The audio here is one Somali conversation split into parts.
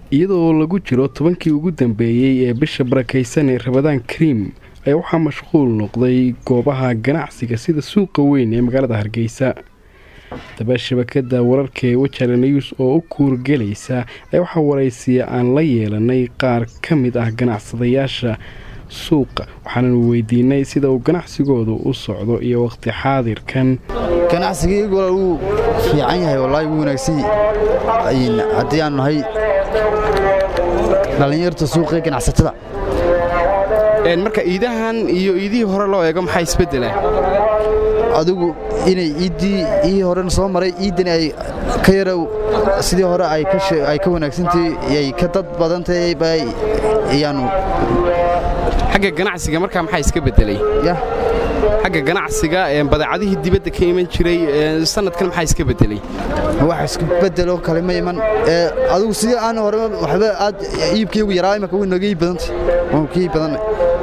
iyadoo lagu jiro tobankii ugu dambeeyey ee bisha barakaysan ee rabadaan kariim ayaa waxaa mashquul noqday goobaha ganacsiga sida suuqa weyn ee magaalada hargeysa daba shabakada wararka ee wajale news oo u kuurgelaysa ayaa waxaa waraysiya aan la yeelanay qaar ka mid ah ganacsadayaasha suuqa waxaananu weydiinay sida uu ganacsigoodu u socdo iyo waqti xaadirkan ganacsigaygu wuu fiican yahay wallaahi wuu wanaagsan haddii aan nahay dhallinyarta suuqee ganacsatada marka iidahan iyo iidihii hore loo eego maxaa isbedela adigu inay iiddii ii horena soo maray iiddani ay ka yara sidii hore ay ka wanaagsantahay ay ka dad badantahay ayaanu xagga ganacsiga markaa maxaa iska bedelay xagga ganacsiga badeecadihii dibadda ka iman jiray sanadkan maxaa iska bedelay wax isku bedelo kale ma iman adigu sidii aan hore waxba aad iibkaygu yaraa imaka way naga iib badantay waan ka iib badanay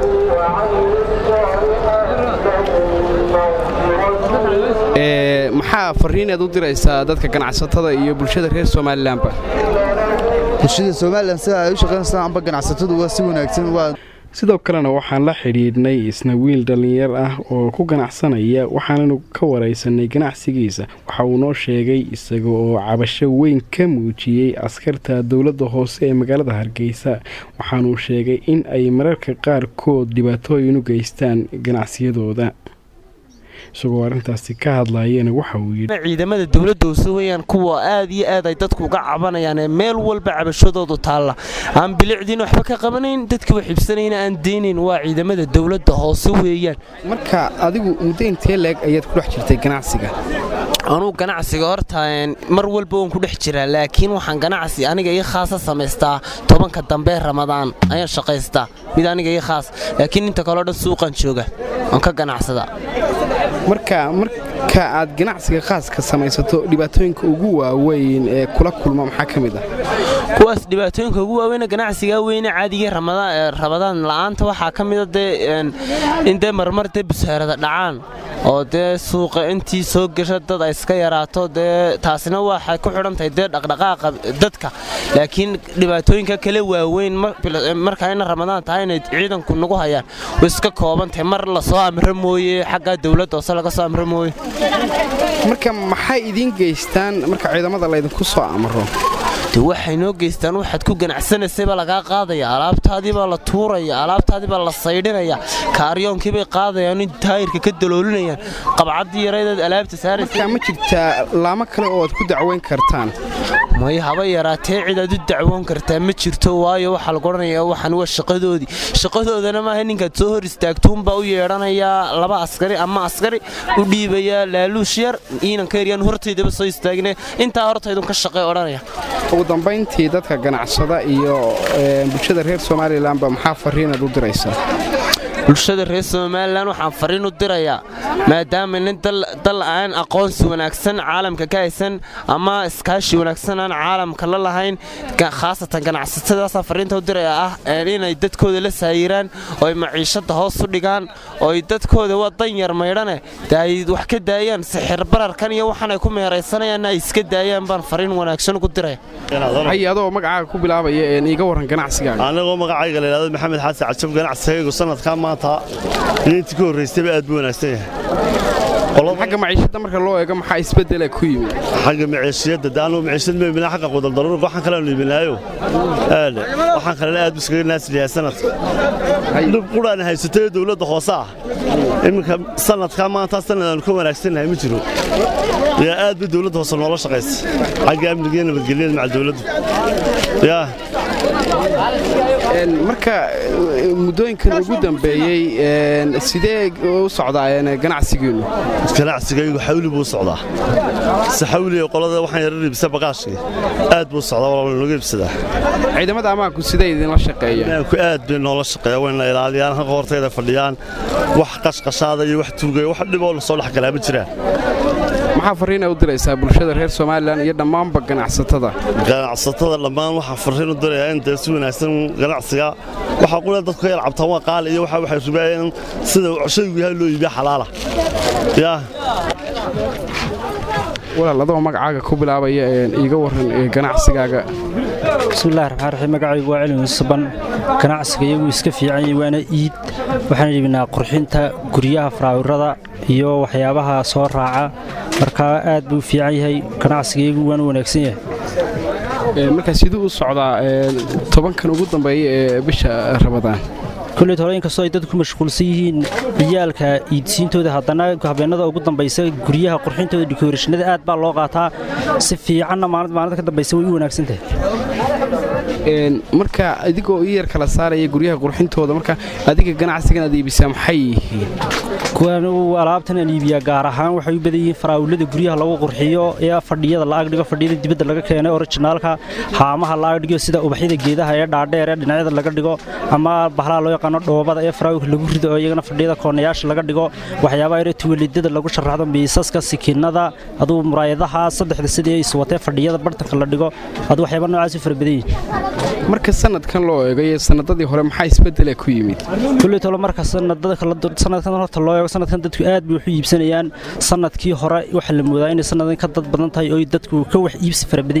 maxaa fariinaad u diraysaa dadka ganacsatada iyo bulshada reer somalilanba bulshada somalilan sida ay u shaqaynaysaa amba ganacsatadu waa si wanaagsan waa sidoo kalena waxaan la xidhiidhnay isna wiil dhallinyar ah oo ku ganacsanaya waxaananu ka waraysanay ganacsigiisa waxa uu noo sheegay isaga oo cabasho weyn ka muujiyey askarta dowladda hoose ee magaalada hargeysa waxaanuu sheegay in ay mararka qaarkood dhibaatooyin u geystaan ganacsiyadooda isagoo arrintaasi ka hadlayana waxa uu yidhi ciidamada dowladda hoose weyaan kuwa aad iyo aad ay dadku uga cabanayaan ee meel walba cabashadoodu taalla aan bilicdiin waxba ka qabanayn dadka wax xibsanayna aan deynayn waa ciidamada dowladda hoose weeyaan marka adigu muddo intee leeg ayaad ku dhex jirtay ganacsiga anuu ganacsiga horta mar walba waan ku dhex jiraa laakiin waxaan ganacsi aniga ii khaasa samaystaa tobanka dambe ramadaan ayaan shaqaystaa mid aniga ii khaas laakiin inta kaleo dhan suuqan jooga waan ka ganacsadaa marka marka aad ganacsiga khaaska samaysato dhibaatooyinka ugu waaweyn ee kula kulma maxaa ka mid ah kuwaas dhibaatooyinka ugu waaweyna ganacsigaa weyne caadigii rabadaan la'aanta waxaa ka mida dee in dee marmar dee bushaarada dhacaan oo dee suuqa intii soo gasha dad ay iska yaraato dee taasina waxay ku xidhantahay dee dhaqdhaqaaqa dadka laakiin dhibaatooyinka kale waaweyn markaa ina ramadaan tahay inay ciidanku nagu hayaan way iska koobantahay mar lasoo amro mooye xaggaa dowladda hoose laga soo amro mooye marka maxay idiin geystaan marka ciidamada laydinku soo amro de waxay noo geystaan waxaad ku ganacsanaysayba lagaa qaadaya alaabtaadiibaa la tuuraya alaabtaadiibaa la saydhinaya kaaryoonkiibay qaadayaan in taayirka ka daloolinayaan qabcaddii yaraydaad alaabta saaraysa ma jirtaa laamo kale oo aad ku dacweyn kartaan may haba yaraatee cid aad u dacwoon kartaa ma jirto waayo waxaa lagu odhanayaa waxan waa shaqadoodii shaqadoodana maaha ninkaad soo hor istaagtuunbaa u yeedhanayaa laba askari ama askari u dhiibayaa laaluush yar iinanka yaryaan hortaydaba soo istaagine intaa hortaydun ka shaqay odhanaya ugu dambayntii dadka ganacsada iyo bulshada reer somalilanba maxaa fariinaad u diraysaa bulshada reer somalilan waxaan fariin u dirayaa maadaama nin dal aan aqoonsi wanaagsan caalamka ka haysan ama iskaashi wanaagsan aan caalamka la lahayn khaasatan ganacsatadaasaan fariinta u dirayaa ah inay dadkooda la saayiraan oo ay maciishadda hoos u dhigaan oo ay dadkooda waa danyar maydhane de ay wax ka daayaan sixir bararkan iyo waxaan ay ku meeraysanayaanna ay iska daayaan baan fariin wanaagsan ugu diraya hay adoo magacaaga ku bilaabaya iiga warran ganacsigaaga anigoo magacayga la yidhahdo maxamed xasan cajab ganacsigaygu sanadkaa maanta iyo intii ka horraystayba aad buu wanaagsan yahay xagga maciishadda marka loo eego maxaa isbeddela ku yimid xagga maciishiyadda de anugu maciishad ma iibinaa xagga qudaldaruurka waxaan kaleanu iibinaayo aadhe waxaan kalena aad buu iskaga naasliyahay sanadka dhib qudhaana haysatay dowladda hoose ah iminka sanadkaa maanta sanad aanu ka wanaagsannahay ma jiro yaa aad bay dowladda hoose noola shaqaysa xagga amniga iyo nabadgelyada maca dowladdu yaa marka muddooyinkan ugu dambeeyey sidee u socdaa ganacsigiinnu ganacsigaygu xawli buu socdaa si xawliga qolada waxaan yara iibsa baqaashkii aad buu socdaa walaa nooga iibsadaa ciidamada ammaanku sidee idinla shaqeeya ammaanku aad bay noola shaqeeya wayna ilaaliyaan halka hortayda fadhiyaan wax qashqashaada iyo wax tuugaya wax dhiboo la soo dhex galaa ma jiraan maxaa fariina u diraysaa bulshada reer somalilan iyo dhammaanba ganacsatada ganacsatada dhammaan waxaa fariin u dirayaa in dee si wanaagsan ganacsiga waxaa qula dadku ka yar cabtaan waa qaali iyo waxa waxay rubaayeen sida shaygu yahay loo iibiya xalaala yaa walaal adoo magacaaga ku bilaabaya iiga warran ganacsigaaga bismillahi raxmaan raxiim magacaygu waa cilmi musaban ganacsiga iyagu iska fiican yahay waana iid waxaan iibinaa qurxinta guryaha faraawirada iyo waxyaabaha soo raaca markaa aad buu u fiican yahay ganacsiga iyagu waana wanaagsan yahay markaa siduu u socdaa tobankan ugu dambeeya ee bisha rabadaan koleyt hore inkastoo ay dadku ku mashquulsan yihiin ciyaalka iidsiintooda haddana habeenada ugu dambaysa guryaha qurxintooda dikoorashinada aad baa loo qaataa si fiicanna maalid maalinta ka dambaysa way u wanaagsan tahay marka adigoo ii yar kala saaraya guryaha qurxintooda marka adiga ganacsigan aad iibisaa maxay yihiin kuwan alaabtan aan iibiyaa gaar ahaan waxay u badan yihiin faraawilada guryaha lagu qurxiyo ee fadhiyada la agdhigo fadhiyada dibadda laga keenay orijinaalka haamaha la agdhigo sida ubaxyada geedaha ee dhaadheer ee dhinacyada laga dhigo ama bahlaha loo yaqaano dhoobada ee faraawilka lagu rido oo iyagana fadhiyada koonayaasha laga dhigo waxyaabaha yare tuwalidada lagu sharaxdo miisaska sikiinada aduu muraayadaha saddexda sidii iswatee fadhiyada bartanka la dhigo aduu waxyaaba noocaas u fara badan yihiin marka sanadkan loo eego iyo sanadadii hore maxaa isbedela ku yimid kuley tolo marka sanadkan horta loo eego sanadkan dadku aad bay waxu iibsanayaan sanadkii hore waxaa la moodaa inay sanadkan ka dad badan tahay oo dadku ka wax iibsi fara badan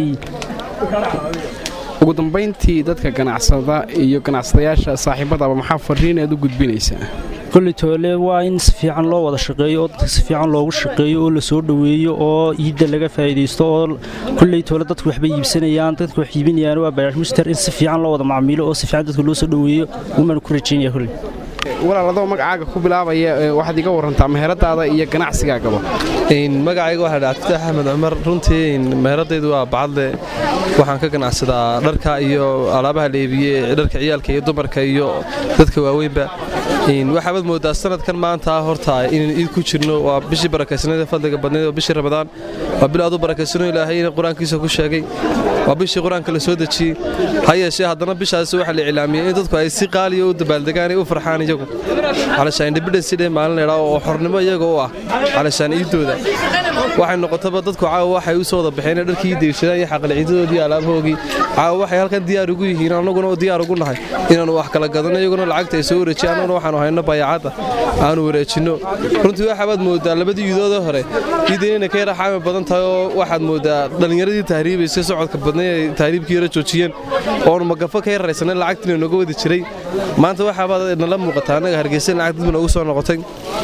yihiin ugu dambayntii dadka ganacsada iyo ganacsadayaasha saaxiibadaba maxaa fariin aad u gudbinaysaa koley toole waa in si fiican loo wada shaqeeyo oo dadka si fiican loogu shaqeeyo oo la soo dhoweeyo oo iidda laga faa'iidaysto oo kolley toole dadku waxbay iibsanayaan dadku wax iibinayaan waa baayash muster in si fiican loo wada macmiilo oo si fiican dadka loo soo dhoweeyo umaan ku rajaynaya kolley walaal adoo magacaaga ku bilaabaya waxaad iga warantaa meheradaada iyo ganacsigaagaba magacayga waxaa dhaa abdifitaax axmed cumar runtii meheradaydu waa bacadle waxaan ka ganacsadaa dharka iyo alaabaha leebiye dharka ciyaalka iyo dumarka iyo dadka waaweynba waxaabaad moodaa sanadkan maanta horta inaan iid ku jirno waa bishii barakaysanada fadliga badnayd oo bishii ramadaan waa bil aad u barakaysano ilaahay qur-aankiisa ku sheegay waa bishii qur-aanka la soo dejiyey ha yeeshee haddana bishaas waxaa la iclaamiyey in dadku ay si qaaliya u dabaaldegaan ay u farxaan iyagu calashaan independence day maalin leedhaa oo xornimo iyaga u ah calashaan iiddooda waxay noqotaba dadku caawa waxay u soo wada baxeen inay dharkii deeshadaan iyo xaqalciidadoodii alaabahoogii caawa waxay halkan diyaar ugu yihiin annaguna diyaar ugu nahay inaannu wax kala gadano iyaguna lacagta ay soo wareejiyaan annaguna waxaanu hayno bayaacadda aanu wareejinno runtii waxaabaad moodaa labadii yudoodee hore iidan inay ka yara xaami badan tahay oo waxaad moodaa dhallinyaradii tahriibaysay socodka badnay ay tahriibkii yara joojiyeen oonu magafo ka yarraysanay lacagtiina nooga wadi jiray maanta waxaabaad nala muuqataa annaga hargeysa lacag dib noogu soo noqotay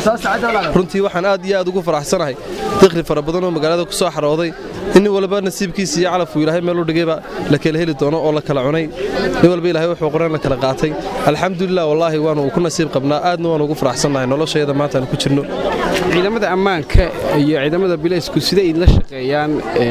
runtii waxaan aad iyo aad ugu faraxsanahay dikhri fara badan oo magaalada ku soo xarooday in nin walba nasiibkiisa iyo calafku ilaahay meel u dhigayba la kala heli doono oo la kala cunay nin walba ilaahay wuxuu qoran la kala qaatay alxamdulilah wallaahi waanu ku nasiib qabnaa aadna waanu ugu faraxsannahay noloshayada maanta aan ku jirno ciidamada ammaanka iyo ciidamada bilaysku siday idinla shaqeeyaan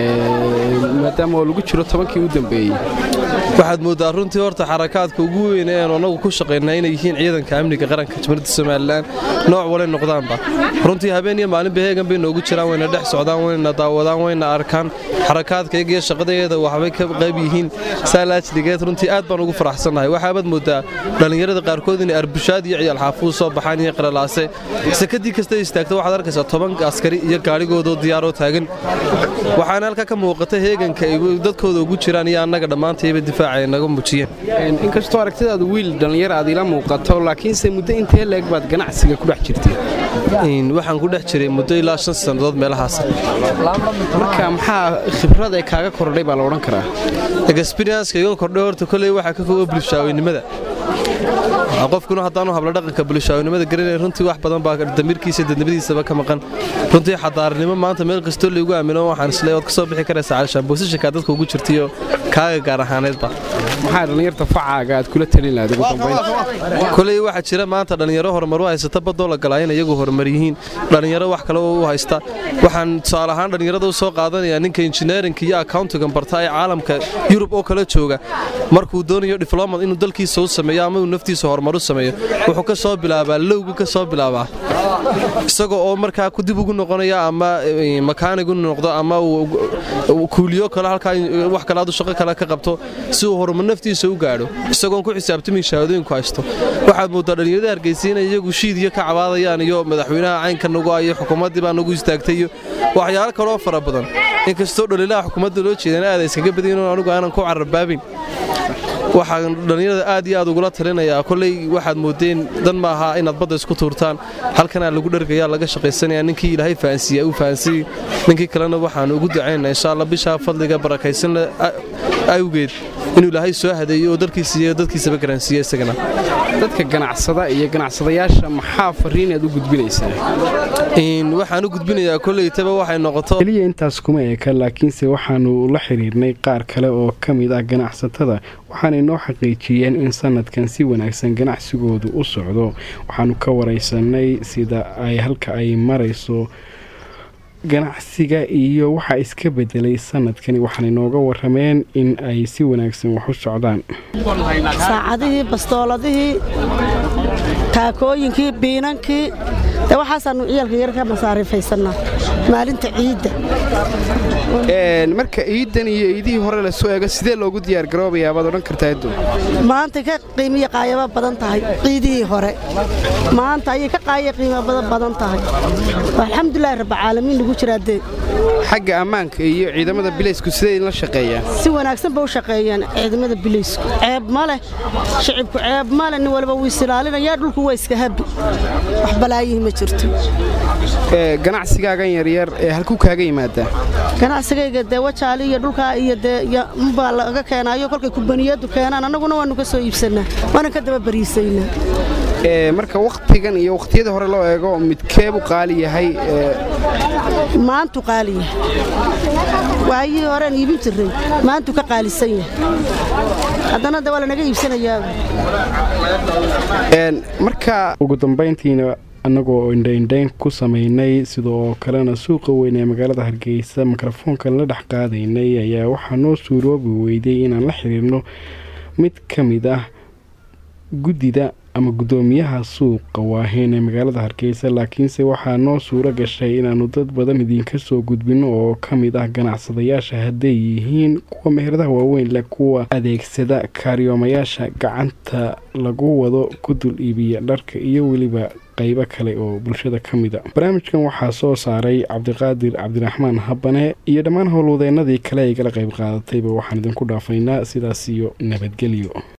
maadaama oo lagu jiro tobankii u dambeeyey waxaad mooddaa runtii horta xarakaadka ugu weyn ee aanu annagu ku shaqaynaa inay yihiin ciidanka amniga qaranka jamhuuriyadda somalilan nooc walay noqdaanba runtii habeen iyo maalinba heegan bay noogu jiraan wayna dhex socdaan wayna daawadaan wayna arkaan xarakaadkayga iyo shaqadayeeda waxbay ka qayb yihiin saalaajligeed runtii aad baan ugu faraxsannahay waxaabaad mooddaa dhallinyarada qaarkood inay arbushaad iyo ciyaal xaafuud soo baxaan iyo qaralaase sakadii kasta istaagta waxaad arkaysaa toban askari iyo gaadhigoodoo diyaaroo taagan waxaana halkaa ka muuqata heeganka ay dadkooda ugu jiraan iyo annaga dhammaantayba difaaca ay naga muujiyeen inkastoo aragtidaadu wiil dhallinyar aad ila muuqato laakiinse muddo intee leeg baad ganacsiga ku dhex jirtay waxaan ku dhex jiray muddo ilaa shan sannadood meelahaas marka maxaa khibrad ee kaaga kordhay baa la odhan karaa experienska iga kordhay horta kolley waxaa ka koga bulshaaweynimada qofkuna haddaanu habla dhaqanka bulshaaweynimada garanay runtii wax badan baa damiirkiisa dadnimadiisaba ka maqan runtii xadaaranimo maanta meel kastoo laygu aamino waxaan isle waad ka soo bixi karaysaa calishaan boosashankaa dadka ugu jirtaiyo kaaga gaar ahaaneedba maxaa dhallinyarta facaaga aad kula talin lahayd ugu dambayn koley waxaa jira maanta dhallinyaro horumaru haysata badoo la galaa in iyagu horumar yihiin dhallinyaro wax kale u haysta waxaan tusaale ahaan dhallinyarada u soo qaadanayaa ninka injineerinka iyo accountigan barta ee caalamka yurub oo kala jooga markuu doonayo diflomat inuu dalkiisa u sameeyo ama uu naftiisa horumar u sameeyo wuxuu ka soo bilaabaa lowgu ka soo bilaabaa isagoo oo markaa ku dib ugu noqonaya ama makaanigu noqdo ama kuuliyo kale halkaa wax kale adu shaqo kale ka qabto si uu horumar naftiisa u gaadho isagoon ku xisaabtamin shahaadooyinku haysto waxaad mooddaa dhallinyarada hargeysa inay iyagu shiid iyo ka cabaadayaan iyo madaxweynaha caynka nagu ah iyo xukuumaddii baa nagu istaagtay iyo waxyaalo kaloo fara badan inkastoo dhaliilaha xukuumadda loo jeedana aada iskaga badayin oo anigu aanan ku cararbaabin waxaan dhallinyarada aad iyo aad ugula talinayaa kolley waxaad moodeen dan maaha inaad badda isku tuurtaan halkanaa lagu dhargayaa laga shaqaysanaya ninkii ilaahay fahansiiya uu fahansiiy ninkii kalena waxaan ugu ducaynaa insha alla bishaa fadliga barakaysan awgeed inuu ilaahay soo hadeeyo oo dalkiisa iyo dadkiisaba garansiiya isagana dadka ganacsada iyo ganacsadayaasha maxaa fariin aad u gudbinaysaa waxaan u gudbinayaa koleytaba waxay noqoto keliya intaas kuma eka laakiinse waxaanu la xiriirnay qaar kale oo ka mid ah ganacsatada waxaana inoo xaqiijiyeen in sanadkan si wanaagsan ganacsigoodu u socdo waxaanu ka waraysanay sida ay halka ay marayso ganacsiga iyo waxaa iska bedelay sanadkani waxaana inooga warameen in ay si wanaagsan wax u socdaan saacadihii bastooladihii taakooyinkii biinankii de waxaasaanu ciyaalka yar ka masaarifaysannaa maalinta ciidda marka ciidan iyo ciidihii hore lasoo eego sidee loogu diyaargaroobayaa baad odhan kartaa addu maanta ka qiimiya qaayaba badan tahay ciidihii hore maanta ayay ka qaaya qiimo badan tahay alxamdulilahi rabbacaalamiin lagu jiraa dee xagga ammaanka iyo ciidamada bilaysku sidee idinla shaqeeyaan si wanaagsan ba u shaqeeyaan ciidamada bilaysku ceeb ma leh shicibku ceeb ma leh nin walba wuu isilaalinayaa dhulku waa iska habi wax balaayihi ma jirto ganacsigaagan yaryar ee halkuu kaaga yimaadaa ganacsigayga dee wajaali iyo dhulkaa iyo dee mbaa laga keenaayo kolkay kubaniyadu keenaan annaguna waannu ka soo iibsannaa waanan ka daba bariisaynaa marka wakhtigan iyo wakhtiyada hore loo eego midkeebu qaali yahay maantu qaali yahay waayihii horean iibin jirray maantu ka qaalisan yahay haddana de waa lanaga iibsanayaa marka ugu dambayntiina annagoo indhaindhayn ku samaynay sidoo kalena suuqa weyn ee magaalada hargeysa mikrofoonkan la dhex qaadaynay ayaa waxaa noo suuroobi weyday inaan la xiriirno mid ka mid ah guddida ama guddoomiyaha suuqa waaheyn ee magaalada hargeysa laakiinse waxaa noo suuro gashay inaannu dad badan idinka soo gudbinno oo ka mid ah ganacsadayaasha hadday yihiin kuwa meheradaha waaweyn leh kuwa adeegsada kaariyoomayaasha gacanta lagu wado ku dul iibiya dharka iyo weliba qaybo kale oo bulshada ka mid a barnaamijkan waxaa soo saaray cabdiqaadir cabdiraxmaan habane iyo dhammaan howlwadeennadii kale ay gala qayb qaadatayba waxaan idinku dhaafaynaa sidaas iyo nabadgelyo